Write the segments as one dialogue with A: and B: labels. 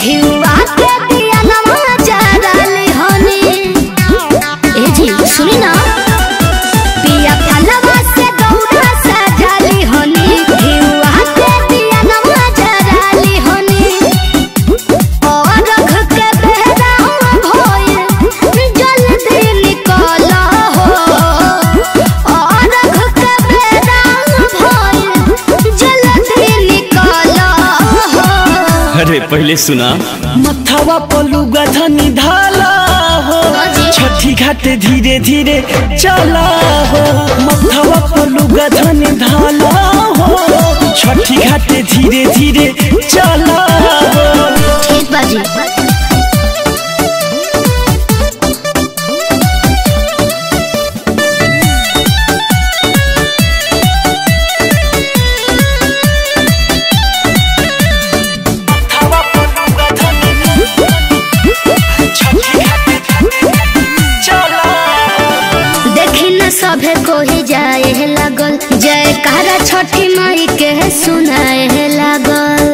A: घिउआ के दिया नमा जराली हनी ए जी सुनी ना पिया फलवा से दौड़ा सजाली हनी घिउआ के दिया नमा जराली हनी और रख के बेहरा भोए जल्दी निकल हो और रख के बेहरा भोए जल्दी निकल हो
B: अरे पहले सुना मथवा पलुगा धनी ढाला हो
A: हाजी।
B: छठी घाटे धीरे धीरे चला हो मथवा पलुगा धनी ढाला हो छठी घाटे धीरे धीरे चला हो
A: ठीक बाजी
B: मथवा पलुगा धनी छठी घाटे चला
A: देखी न सभे कोही जाए लागल जयकारा छठी माई के सुनाए लागल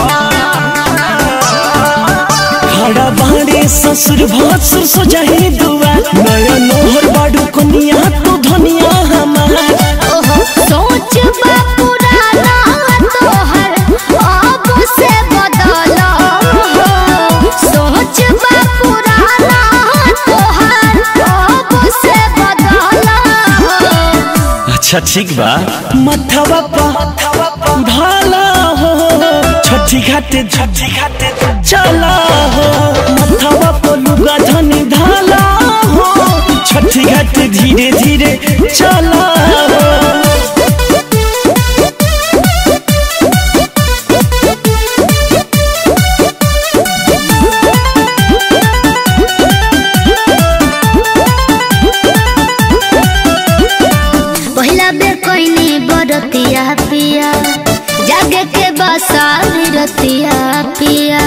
B: खड़ा बाड़े ससुर भसुर सजाही दुआ नया नोहर बाडू कनिया तू धनिया हमार
A: ओहो सोच बा पुराना तोहर अब से बदल हो सोच बा पुराना तोहर अब से बदल हो
B: अच्छा ठीक बा मथवा पा ढाला हो छठी घाटे छठी घाटे चला हो मथवा पर लुगा धनी ढाला हो छठी घाटे धीरे धीरे चला हो
A: पहिला बेर कोइनी बरतिया पिया जागे के बसारी रतिया पिया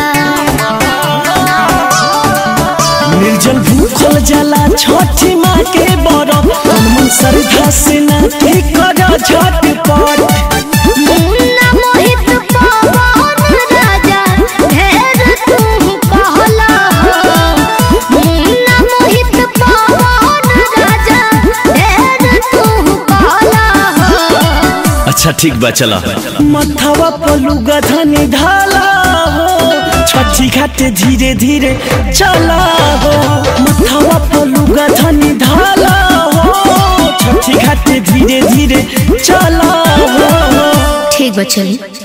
B: निर्जल भूखल जला छठी माँ के बरफ मन श्रद्धा से ना के कर झटपट
A: मुन्ना मोहित पवन राजा ढेर तू कहला हो मुन्ना मोहित पवन राजा ढेर तू कहला हो
B: अच्छा ठीक बा चला मथवा पलुगा धनी ढाला हो छठी घाटे धीरे धीरे चला हो मथवा पलुगा धनी ढाला हो छठी घाटे धीरे धीरे चला हो
A: ठीक बा चली